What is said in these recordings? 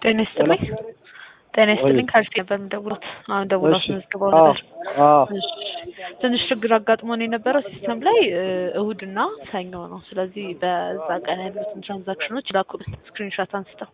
ጤና ይስጥልኝ። ጤና ይስጥልኝ። ከአርሲ ነበር የምደውሉት። አሁን ደውሎ አስመዝግበው ነበር። እሺ፣ ትንሽ ችግር አጋጥሞን የነበረው ሲስተም ላይ እሁድና ሰኞ ነው። ስለዚህ በዛ ቀን ያሉትን ትራንዛክሽኖች ላኩልን ስክሪንሾት አንስተው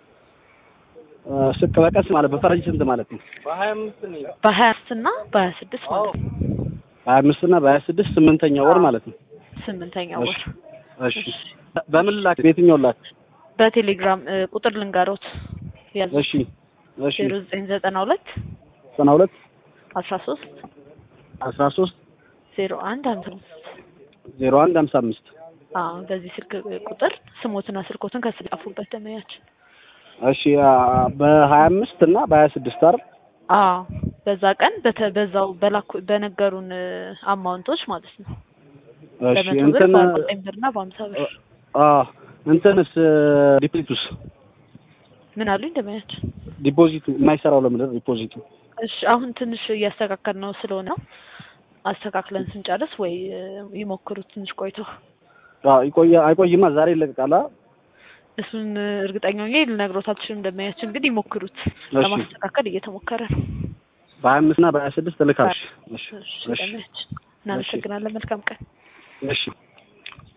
ስቅ በቀስ ማለት በፈረንጅ ስንት ማለት ነው? በሀያ አምስት እና በሀያ ስድስት ማለት ነው። ሀያ አምስት እና በሀያ ስድስት ስምንተኛ ወር ማለት ነው። ስምንተኛ ወር። እሺ በምን ላክ? በየትኛው ላክ? በቴሌግራም ቁጥር ልንገሮት ያዙ። እሺ እሺ ዜሮ ዘጠኝ ዘጠና ሁለት ዘጠና ሁለት አስራ ሶስት አስራ ሶስት ዜሮ አንድ ሀምሳ አምስት ዜሮ አንድ ሀምሳ አምስት አዎ በዚህ ስልክ ቁጥር ስሞትና ስልኮትን ከስር ጻፉበት ደመያችን። እሺ በሀያ አምስት እና በሀያ ስድስት አይደል? አዎ በዛ ቀን በተ- በዛው በላኩ በነገሩን አማውንቶች ማለት ነው። እሺ በመቶ ብር እንትን በአርባ ዘጠኝ ብር እና በሀምሳ ብር አ እንትንስ ዲፖዚቱስ ምን አሉኝ ደመያችን? ዲፖዚቱ የማይሰራው ለምንድን ነው ዲፖዚቱ? እሺ አሁን ትንሽ እያስተካከል ነው ስለሆነ አስተካክለን ስንጨርስ ወይ ይሞክሩት ትንሽ ቆይተው አዎ ይቆያ አይቆይማ ዛሬ ይለቀቃል። አ? እሱን እርግጠኛ ሆኜ ልነግሮት አልችልም። እንደማያችን ግን ይሞክሩት። እሺ ለማስተካከል እየተሞከረ ነው። በሀያ አምስት እና በሀያ ስድስት እልካለሁ። እሺ እሺ እሺ እንደማያችን እናመሰግናለን። መልካም ቀን። እሺ